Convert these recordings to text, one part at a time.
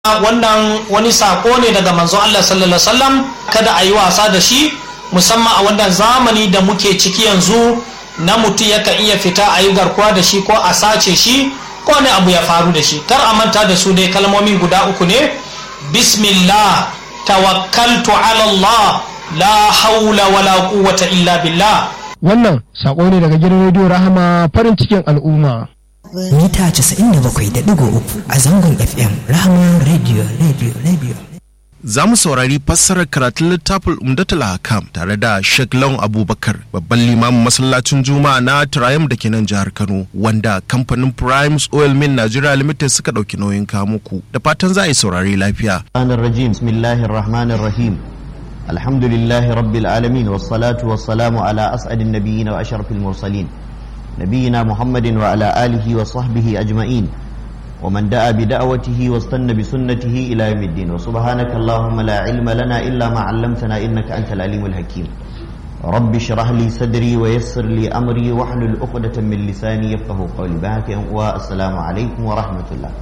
wannan wani sako ne daga manzo Allah sallallahu alaihi wasallam kada a yi wasa da shi musamman a wannan zamani da muke ciki yanzu na mutum yakan iya fita a yi garkuwa da shi ko a sace shi ko wani abu ya faru da shi kar a manta da su dai kalmomin guda uku ne bismillah tawakkaltu ala Allah la haula wala quwwata illa billah wannan sako ne daga gidan rediyo rahama farin cikin al'umma mita 97.3 a zangon fm rahama radio radio radio za mu saurari fassarar karatun littafin umdatul hakam tare da Sheikh Lawan Abubakar babban limamin masallacin Juma'a na Triumph da ke nan jihar Kano wanda kamfanin Primes Oil Mill Nigeria Limited suka ɗauki nauyin kamuku da fatan za a yi saurari lafiya. الرجيم بسم الله الرحمن الرحيم الحمد لله رب العالمين والصلاة والسلام على أسعد النبيين وأشرف المرسلين نبينا محمد وعلى آله وصحبه أجمعين ومن دعا بدعوته واستنى بسنته إلى يوم الدين وسبحانك اللهم لا علم لنا إلا ما علمتنا إنك أنت العليم الحكيم رب اشرح لي صدري ويسر لي أمري واحلل عقدة من لساني يفقه قولي بهك والسلام عليكم ورحمة الله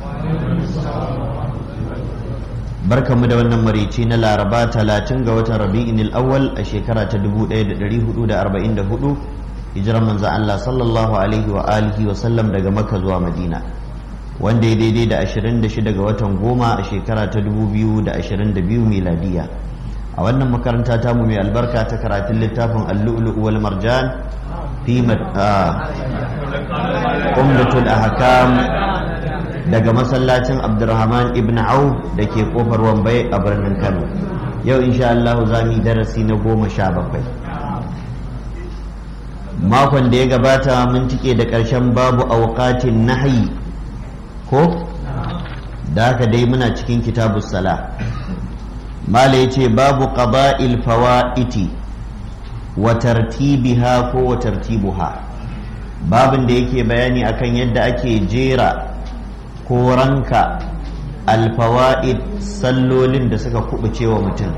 barkanmu da wannan marici na laraba talatin ga watan rabi'in al'awwal a shekara ta 1444 hijiran manzan Allah sallallahu alaihi wa alihi wa sallam daga makka zuwa madina wanda ya daidai da 26 ga watan goma a shekara ta 2022 miladiya a wannan makaranta ta mu mai albarka ta karatun littafin al-lu'lu' wal marjan fi umdatul ahkam daga masallacin abdurrahman ibn auf da ke kofar wambai a birnin kano yau insha Allah za mu yi darasi na goma sha bakwai makon da ya gabata mun cike da ƙarshen babu auqatin nahyi ko da haka dai muna cikin kitabus sala mala yace babu qada'il fawaiti wa tartibiha ko wa tartibuha babin da yake bayani akan yadda ake jera ko ranka alfawa'id sallolin da suka kubuce wa mutum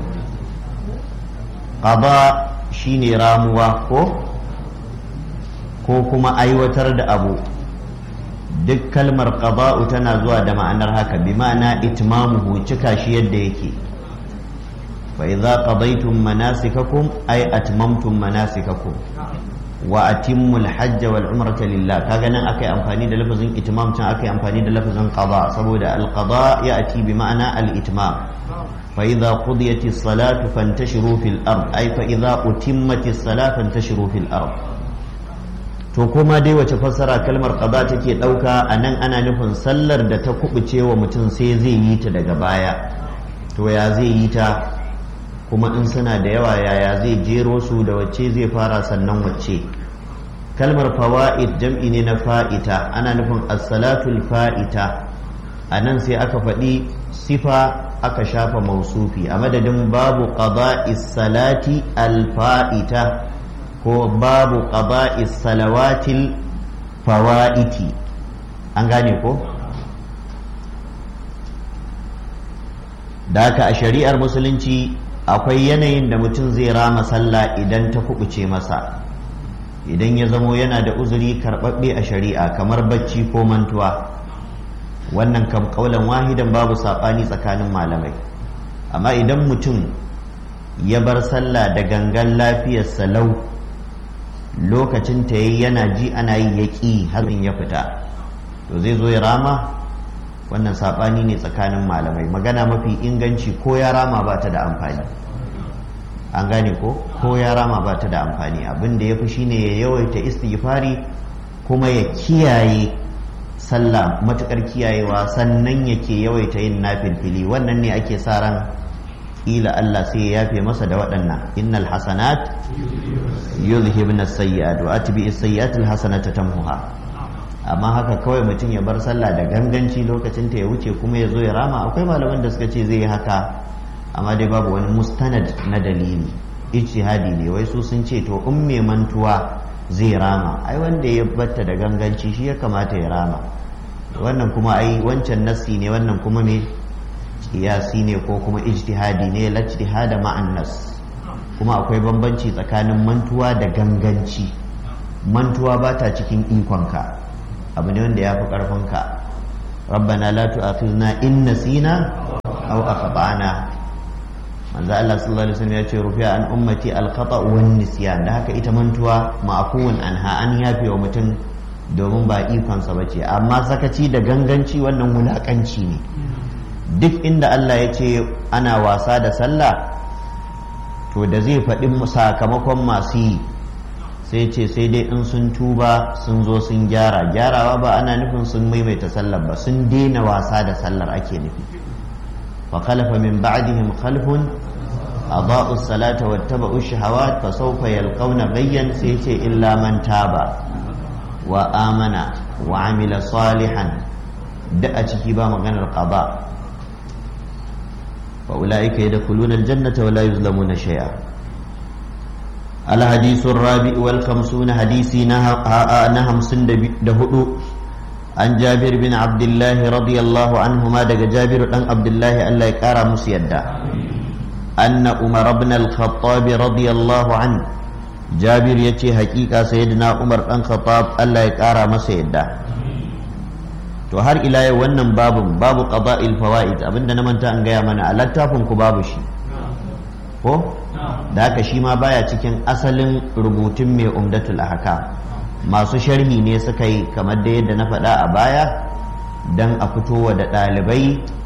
qada shine ramuwa ko ko kuma aiwatar da abu duk kalmar qada'u tana zuwa da ma'anar haka bi ma'ana itmamuhu cika shi yadda yake fa idza qadaytum manasikakum ay atmamtum manasikakum wa atimmul hajja wal umrata lillah kaga nan akai amfani da lafazin itmam can akai amfani da lafazin qada saboda al qada ya'ti bi ma'ana al itmam fa idza qudiyatis salatu fantashiru fil ard ay fa idza utimmatis salatu fantashiru fil ard to kuma dai wace fassara kalmar qada take dauka anan ana nufin sallar da ta kubuce wa mutum sai zai yi ta daga baya to ya zai yi ta kuma in suna da yawa yaya zai jero su da wacce zai fara sannan wacce kalmar fawa'id jam'i ne na fa'ita ana nufin as-salatul fa'ita a nan sai aka faɗi sifa aka shafa mausufi a madadin babu qada'is salati al-fa'ita ko babu qada'is salawatil fawa'iti an gane ko da haka a shari'ar musulunci akwai yanayin da mutum zai rama sallah idan ta kubuce masa idan ya zamo yana da uzuri karɓaɓɓe a shari'a kamar bacci ko mantuwa wannan kam kaulan wahidan babu saɓani tsakanin malamai amma idan mutum ya bar sallah da gangan lafiyarsa lau lokacin ta yi yana ji ana yi ya ƙi harin ya fita to zai zo ya rama wannan saɓani ne tsakanin malamai magana mafi inganci ko ya rama ba ta da amfani an gane ko ko ya rama ba ta da amfani abin da ya fi shine ya yawaita istighfari kuma ya kiyaye sallah matukar kiyayewa sannan yake yawaita yin nafilfili wannan ne ake sa ran ila Allah sai ya yafe masa da waɗannan innal hasanat yuzhibna as-sayyi'at wa atbi as-sayyi'at al-hasanata tamhuha amma haka kawai mutum ya bar sallah da ganganci lokacin ta ya wuce kuma ya zo ya rama akwai malaman da suka ce zai yi haka amma dai babu wani mustanad na dalili ijtihadi ne wai su sun ce to in mai mantuwa zai rama ai wanda ya batta da ganganci shi ya kamata ya rama wannan kuma ai wancan nassi ne wannan kuma me kiyasi ne ko kuma ijtihadi ne la ijtihada ma'an nas kuma akwai bambanci tsakanin mantuwa da ganganci mantuwa ba ta cikin ikonka abu ne wanda ya fi ƙarfinka rabbana la tu'akhizna in nasina aw akhtana manzo Allah sallallahu alaihi wasallam ya ce rufi'a an ummati al-khata wan nisyan da haka ita mantuwa ma'fuun anha an yafe wa mutum domin ba ikonsa bace amma sakaci da ganganci wannan wulakanci ne duk inda Allah ya ce ana wasa da sallah to da zai faɗi sakamakon masu yi sai ce sai dai in sun tuba sun zo sun gyara gyarawa ba ana nufin sun maimaita sallar ba sun daina wasa da sallar ake nufi wa khalafa min ba'dihim khalfun adaa'u salata wattaba'u shahawat fa sawfa yalqawna ghayyan sai ce illa man taba wa amana wa amila salihan da a ciki ba maganar qada fa ulaika yadkhuluna aljannata wa la yuzlamuna shay'a الحديث الرابع والخمسون حديثي نهم سند دهدو عن جابر بن عبد الله رضي الله عنهما دق جابر بن عبد الله الله يكارى مسيدا أن عمر بن الخطاب رضي الله عنه جابر يتي حقيقة سيدنا عمر بن الخطاب الله يكارى مسيدا to har ila yau wannan babun babu qada'il fawaid abinda na manta an gaya mana a littafin ku babu shi ko da haka shi ma baya cikin asalin rubutun mai umdatul ahkam masu sharhi ne suka yi kamar da yadda na faɗa a baya don a fitowa da ɗalibai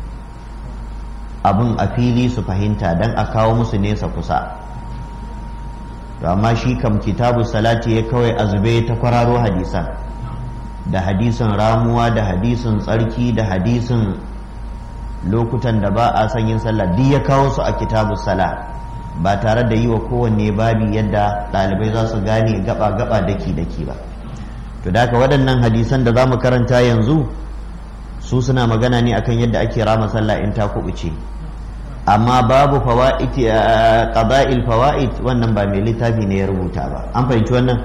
abin a fili su fahimta don a kawo musu nesa kusa to amma shi kam kitabu salati ya kawai azube ta kwararo hadisan da hadisin ramuwa da hadisin tsarki da hadisin lokutan da ba a son yin sallah duk ya kawo su a kitabu salat ba tare da yi wa kowanne babi yadda ɗalibai za su gane gaba-gaba daki-daki ba to da haka waɗannan hadisan da za mu karanta yanzu su suna magana ne akan yadda ake rama sallah in ta kubuce amma babu fawa'id qada'il fawa'id wannan ba mai littafi ne ya rubuta ba an fahimci wannan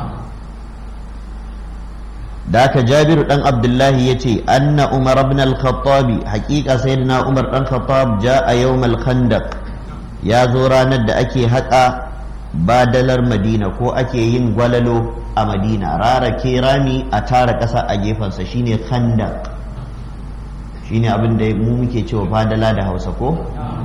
da haka jabiru dan abdullahi ya ce anna umar ibn al-khattab haqiqa sayyidina umar dan khattab ja'a yawm al-khandaq ya zo ranar da ake haƙa badalar madina ko ake yin gwalalo a madina rara ke rami a tara ƙasa a gefensa shine khandak shine abin da mu muke cewa badala da hausa ko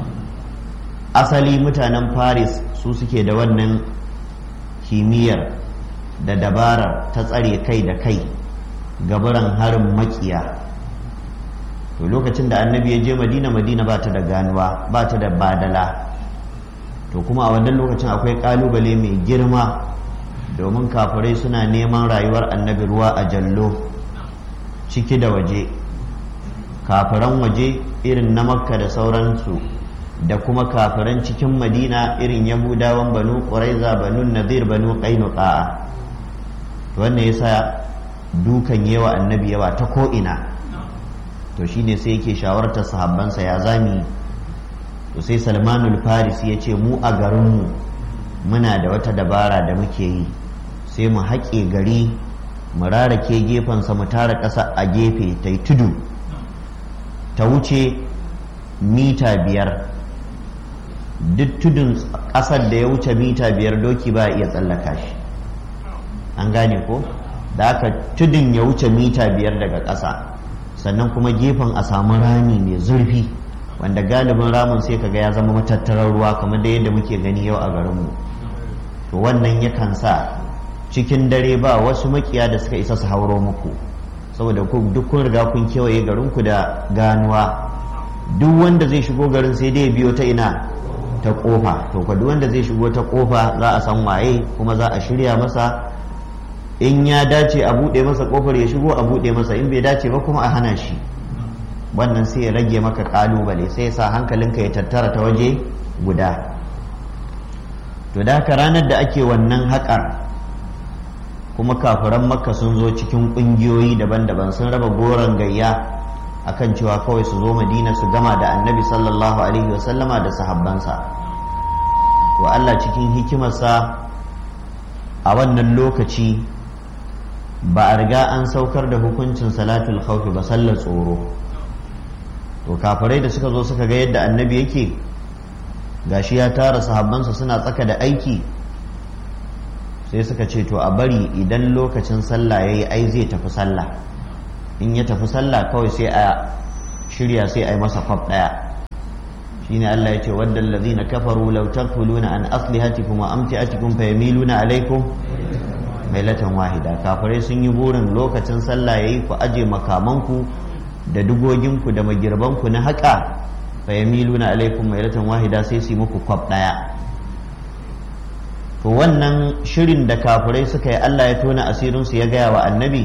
asali mutanen paris su suke da wannan kimiyyar da dabarar ta tsare kai da kai gabaran harin makiya to lokacin da annabi ya je madina madina ba ta da ganuwa ba ta da badala to kuma a wannan lokacin akwai kalubale mai girma domin kafirai suna neman rayuwar annabi ruwa a jallo ciki da waje kafiran waje irin na makka da sauransu da kuma kafiran cikin madina irin yahudawan banu ƙuraiza banu nadir banu ƙainuka wannan yasa dukan yawa annabi yawa ta ko'ina to shine sai yake shawartar sahabbansa ya zami to sai salmanul farisi ya ce mu a garinmu muna da wata dabara da muke yi sai mu haƙe gari mu rarake gefensa mu tara ƙasa a gefe ta yi tudu ta wuce mita biyar duk tudun ƙasar da ya wuce mita biyar doki ba iya tsallaka shi an gane ko da aka tudun ya wuce mita biyar daga ƙasa sannan kuma gefen a samu rami mai zurfi wanda galibin ramin sai kaga ya zama matattarar ruwa kamar da yadda muke gani yau a garinmu to wannan yakan sa cikin dare ba wasu makiya da suka isa su hauro muku saboda duk kun riga kun kewaye garinku da ganuwa duk wanda zai shigo garin sai dai biyo ta ina ta kofa to duk wanda zai shigo ta kofa za a san waye kuma za a shirya masa in ya dace a buɗe masa kofar ya shigo a buɗe masa in bai dace ba kuma a hana shi wannan sai ya rage maka kalubale sai ya sa hankalinka ya tattara ta waje guda to da haka ranar da ake wannan haƙar kuma kafiran makka sun zo cikin ƙungiyoyi daban-daban sun raba goron gayya akan cewa kawai su zo madina su gama da annabi sallallahu alaihi wasallama da sahabbansa to allah cikin hikimarsa a wannan lokaci ba a riga an saukar da hukuncin salatul khawfi ba sallar tsoro to kafirai da suka zo suka ga yadda annabi yake gashi ya tara sahabbansa suna tsaka da aiki sai suka ce to a bari idan lokacin sallah yayi ai zai tafi sallah in ya tafi sallah kawai sai a shirya sai a yi masa kwaf daya shine Allah ya ce wadda allazina kafaru law takfuluna an aslihatikum wa amtiatikum fayamiluna alaikum mailatan wahida kafirai sun yi burin lokacin sallah yayi ku aje makamanku da dugoginku da magirbanku na haƙa fayamiluna alaikum mailatan wahida sai su yi muku kwab ɗaya to wannan shirin da kafirai suka yi Allah ya tona asirinsu ya gaya wa annabi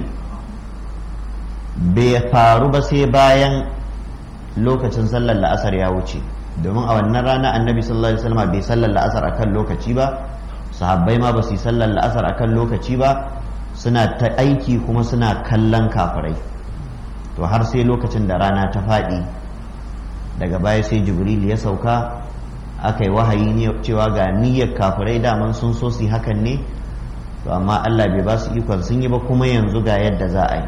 bai faru ba sai bayan lokacin sallar la'asar ya wuce domin a wannan rana annabi sallallahu alaihi wasallam bai sallar la'asar akan lokaci ba sahabbai ma ba su yi sallar la'asar akan lokaci ba suna ta aiki kuma suna kallon kafirai to har sai lokacin da rana ta faɗi daga baya sai jibril ya sauka aka yi wahayi ne cewa ga niyyar kafirai daman sun so su hakan ne to amma Allah bai ba su ikon sun yi ba kuma yanzu ga yadda za a yi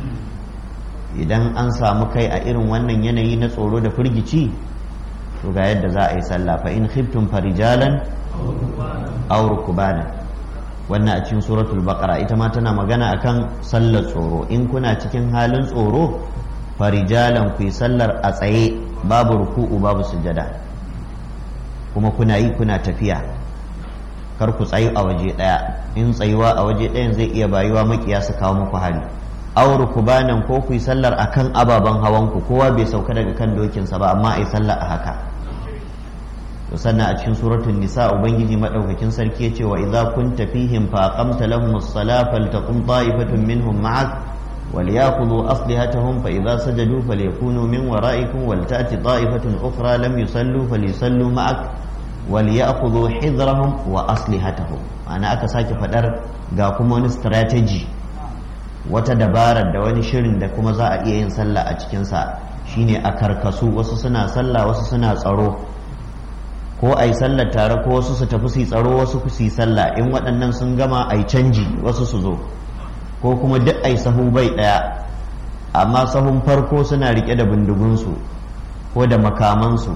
idan an samu kai a irin wannan yanayi na tsoro da firgici to ga yadda za a yi sallah fa in khiftum farijalan aw rukbana wannan a cikin suratul baqara ita ma tana magana akan sallar tsoro in kuna cikin halin tsoro farijalan ku yi sallar a tsaye babu ruku'u babu sujada kuma kuna yi kuna tafiya kar ku tsayu a waje ɗaya in tsayuwa a waje ɗayan zai iya bayuwa makiya su kawo muku hari auru ku banan ko ku yi sallar akan ababen hawan ku kowa bai sauka daga kan dokinsa ba amma ai sallar a haka to sannan a cikin suratul nisa ubangiji madaukakin sarki yace wa idza kunta fihim fa aqamta lahum as-salata faltaqum ta'ifatun minhum ma'ak وليأخذوا أصلحتهم فإذا سجدوا فليكونوا من ورائكم ولتأتي طائفة أخرى لم يصلوا فليصلوا معك وليأخذوا حذرهم وأصلحتهم أنا أكساك فدر قاكم ون استراتيجي wata dabarar da wani shirin da kuma za a iya yin sallah a cikinsa shine a karkasu wasu suna sallah wasu suna tsaro ko a yi sallar tare ko wasu su tafi su tsaro wasu su yi sallah in waɗannan sun gama a yi canji wasu su zo ko kuma duk ai sahu bai ɗaya amma sahun farko suna rike da bindigunsu ko da makamansu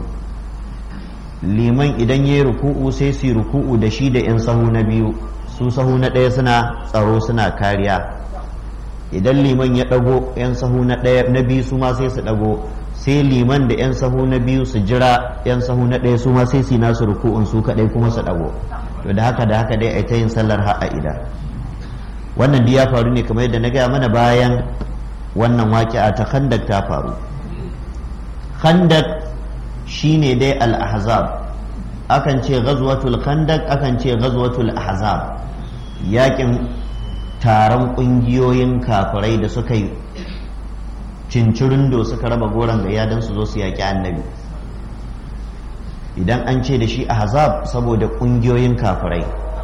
liman idan ya yi ruku'u sai su yi ruku'u da shi da 'yan sahu na biyu su sahu na ɗaya suna tsaro suna kariya idan liman ya ɗago 'yan sahu na ɗaya na biyu su ma sai su ɗago sai liman da 'yan sahu na biyu su jira 'yan sahu na ɗaya su ma sai su yi nasu ruku'un su kaɗai kuma su ɗago to da haka da haka dai a ta yin sallar har a ida wannan ya faru ne kamar yadda na gaya mana bayan wannan waƙi'a ta khandak ta faru khandak shine dai al-ahzab akan ce ghazwatul khandak akan ce ghazwatul ahzab yakin taron ƙungiyoyin kafirai da suka yi cincirindo suka raba goron gayya don su zo su yaƙi annabi idan an ce da shi ahzab saboda ƙungiyoyin kafirai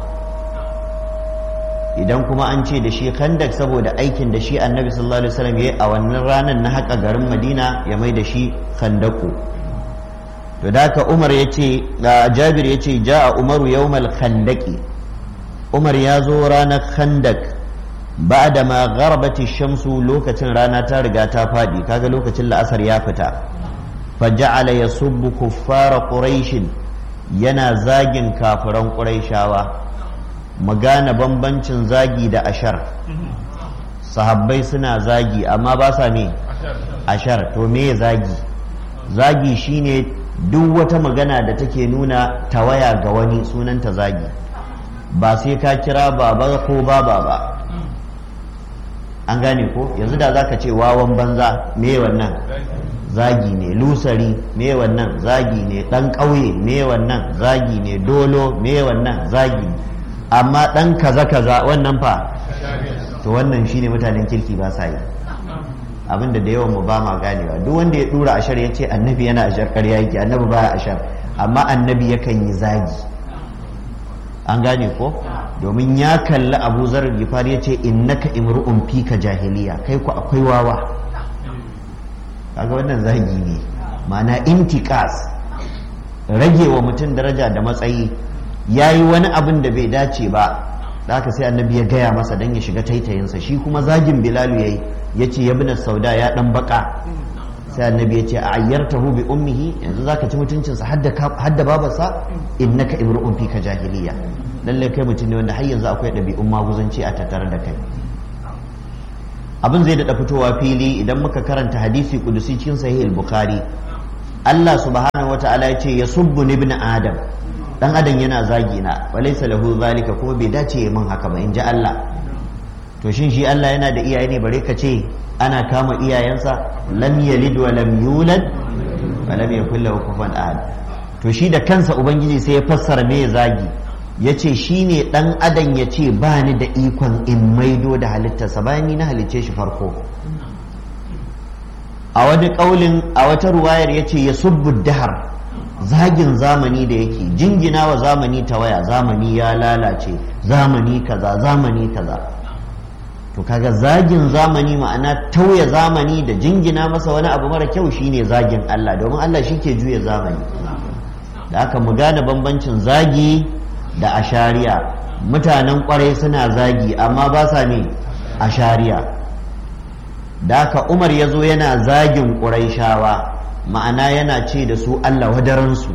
idan kuma an ce da shi khandak saboda aikin da shi annabi sallallahu alaihi wasallam yayi a wannan ranar na haka garin madina ya mai da shi khandaku to da haka umar ya ce jabir ya ce ja'a umaru yawmal khandaki umar ya zo ranar khandak ba'da ma gharbati shamsu lokacin rana ta riga ta fadi kaga lokacin la'asar ya fita faja'ala yasubbu kuffara quraish yana zagin kafiran quraishawa magana bambancin zagi da ashar sahabbai suna zagi amma ba sa me ashar to me zagi zagi shine duk wata magana da take nuna tawaya ga wani sunanta zagi ba sai ka kira baba ko baba ba an gane ko yanzu da za ka ce wawan banza me wannan zagi ne lusari me wannan zagi ne dan ƙauye me wannan zagi ne dolo me wannan zagi ne amma dan kaza kaza wannan fa to wannan shine mutanen kirki ba sa yi abinda da yawan mu ba ma ganewa duk wanda ya dura ashar ya ce annabi yana ashar ƙarya yake annabi baya ashar amma annabi yakan yi zagi an gane ko domin ya kalli abu zarar gifar ya ce innaka imru'un fika jahiliya kai ku akwai wawa kaga wannan zagi ne ma'ana intikas rage wa mutum daraja da matsayi ya yi wani abin da bai dace ba da haka sai annabi ya gaya masa don ya shiga taitayinsa shi kuma zagin bilalu ya yi ya ce ya bina sauda ya dan baka sai annabi ya ce a ayyartahu bi ummihi yanzu zaka ci mutuncinsa hadda babarsa innaka imru'un fika jahiliya lalle kai mutum ne wanda har yanzu akwai ɗabi'un maguzanci a tattare da kai abin zai daɗa fitowa fili idan muka karanta hadisi kudusi cikin sahih al-bukhari Allah subhanahu subhanahu wataala ya ce yasubbu ibn adam dan adam yana zagi na walaysa lahu zalika kuma bai dace min haka ba in ji Allah to shin shi Allah yana da iyaye ne bare ka ce ana kama iyayensa lam yalid wa lam yulad wa lam yakul lahu kufuwan ahad to shi da kansa ubangiji sai ya fassara me zagi ya ce shi ne ɗan adam ya ce ba ni da ikon in maido da halittarsa bayan ni na halicce shi farko a wani ƙaulin a wata ruwayar ya ce ya subbu dahar zagin zamani da yake jingina wa zamani ta waya zamani ya lalace zamani kaza zamani kaza to kaga zagin zamani ma'ana tauya zamani da jingina masa wani abu mara kyau shine zagin Allah domin Allah shi ke juya zamani da aka mu gane bambancin zagi da ashariya mutanen kwarai suna zagi amma ba sa ne ashariya da aka umar ya zo yana zagin shawa ma'ana yana ce da su Allah wadaransu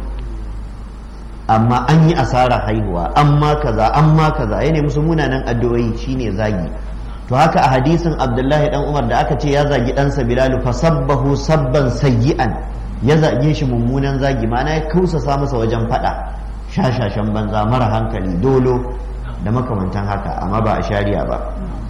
amma an yi asara haihuwa amma kaza amma kaza ya musu munanan addu'o'i shine zagi to haka a hadisin abdullahi dan umar da aka ce ya zagi ɗansa bilalu fa sabbahu sabban sayyi'an ya zage shi mummunan zagi ma'ana ya kausasa masa wajen faɗa shashashen banza mara hankali dolo da makamantan haka amma ba a shari'a ba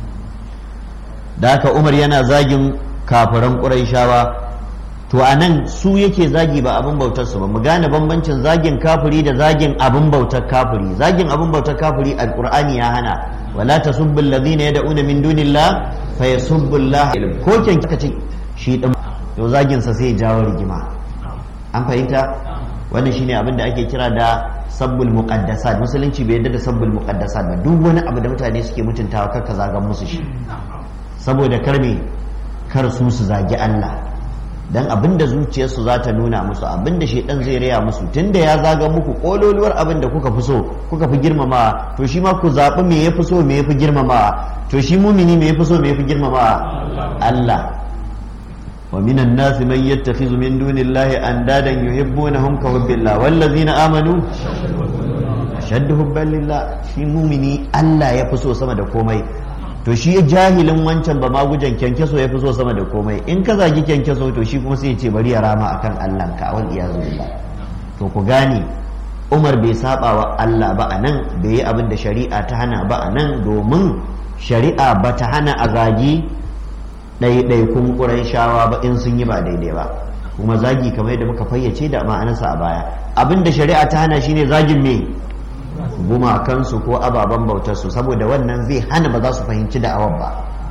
da haka umar yana zagin kafiran ƙuraishawa to a nan su yake zagi ba abin bautar su ba mu gane bambancin zagin kafiri da zagin abin bautar kafiri zagin abin bautar kafiri alqur'ani ya hana wala tasubbu alladhina yad'una min dunillah fa yasubbu allah ko ken kika ce shi din to zagin sa sai ya jawo rigima an fahimta wannan shine abin da ake kira da sabbul muqaddasat musulunci bai yadda da sabbul muqaddasat ba duk wani abu da mutane suke mutuntawa kar ka zagan musu shi saboda kar me kar su su zagi Allah dan abin da zuciyarsu za ta nuna musu abin da shedan zai raya musu tunda ya zaga muku kololuwar abin da kuka fi so kuka fi girmamawa to shi ma ku zaɓi me ya fi so me ya fi girmamawa to shi mumini me ya fi so me ya fi girmamawa Allah wa minan nasi man yattakhidhu min dunillahi andadan yuhibbunahum ka hubbillah wallazina amanu ashaddu hubban lillah shi mumini Allah ya fi so sama da komai to shi jahilin wancan ba magujan kyankyaso ya fi so sama da komai in ka zagi kyankyaso to shi kuma sai ya ce bari ya rama akan Allah ka wal iyazu billah to ku gane Umar bai saba wa Allah ba anan bai yi abin da shari'a ta hana ba anan domin shari'a ba ta hana a zagi ɗaiɗaikun shawa ba in sun yi ba daidai ba kuma zagi kamar yadda muka fayyace da ma'anarsa a baya abin da shari'a ta hana shine zagin me gumakansu ko ababen bautarsu saboda wannan zai hana ba za su fahimci da'awar ba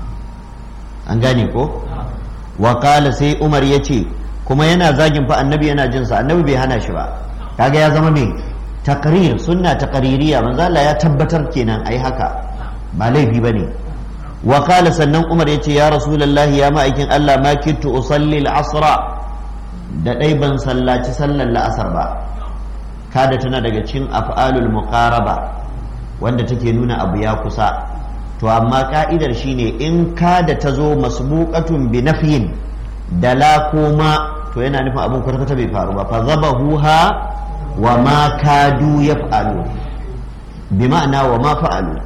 an gane ko wakala sai umar ya ce kuma yana zagin fa annabi yana jinsa annabi bai hana shi ba kaga ya zama mai takrir sunna taqririya manzo Allah ya tabbatar kenan ai haka ba laifi bane wakala sannan umar ya ce ya rasulullahi ya ma'aikin Allah ma kitu usalli al-asra da dai ban sallaci sallar la'asar ba kada tana daga cikin af'alul muqaraba wanda take nuna abu ya kusa to amma ka'idar shine in kada ta zo masbuqatun bi nafyin da la koma to yana nufin abin kwata bai faru ba fa zabahuha wa ma kadu yaf'alu bi ma'ana wa ma fa'alu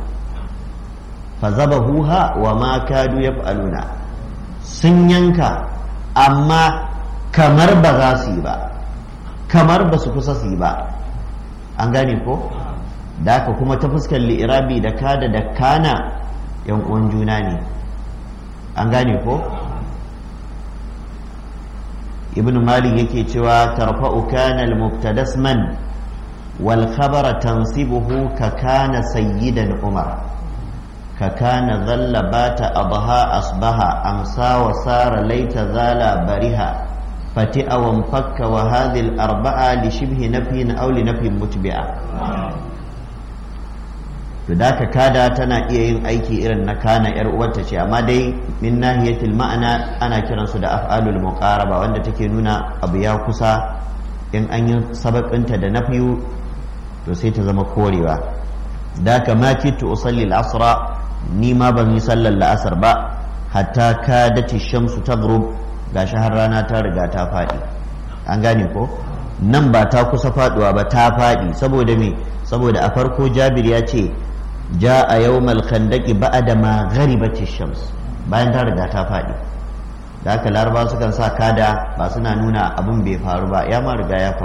fa zabahuha wa ma kadu yaf'aluna sun yanka amma kamar ba za su yi ba kamar ba su kusa su yi ba an gane ko da haka kuma ta fuskar li'irabi da kada da kana yan uwan juna ne an gane ko ibn malik yake cewa tarfa'u kana al-mubtadasman wal khabara tansibuhu ka kana sayyidan umar ka kana dhalla bata adha asbaha amsa wa sara laita zala bariha فتئ وانفك وهذه الأربعة لشبه نفي أو لنفي متبعة فذاك كادا تنا إيه أيكي إرن نكانا إرؤوة شيء أما دي من ناحية المعنى أنا كرن سدى أفعال المقاربة وأن تكينونا أبيا كسا إن أن سبب أنت دا نفيو تسيت زم كوريوا ذاك ما كنت أصلي العصر نيما بني صلى العصر با حتى كادت الشمس تغرب gashi har rana ta riga ta faɗi an gane ko nan ba ta kusa faɗuwa ba ta faɗi saboda me saboda a farko jabir ya ce ja a yawmal khandaqi ba'da ma gharibati shams bayan ta riga ta faɗi da haka laraba sukan sa kada ba suna nuna abin bai faru ba ya ma riga ya faru